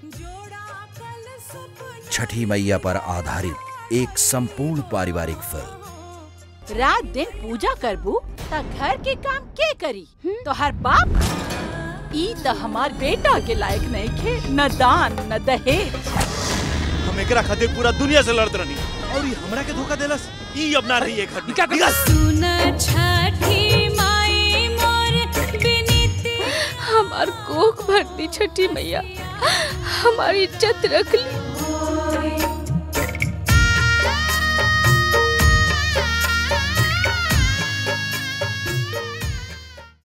छठी मैया पर आधारित एक संपूर्ण पारिवारिक फिल्म रात दिन पूजा करबू त घर के काम के करी तो हर बाप ई त हमार बेटा के लायक नहीं खे न दान न दहेज हम एकरा खातिर पूरा दुनिया से लड़त रहनी और ये हमरा के धोखा देलस ई अब ना रही है घर में निकल। सुन छठी माई मोर बिनती हमार कोख भरती छठी मैया हमारी इज्जत रख ली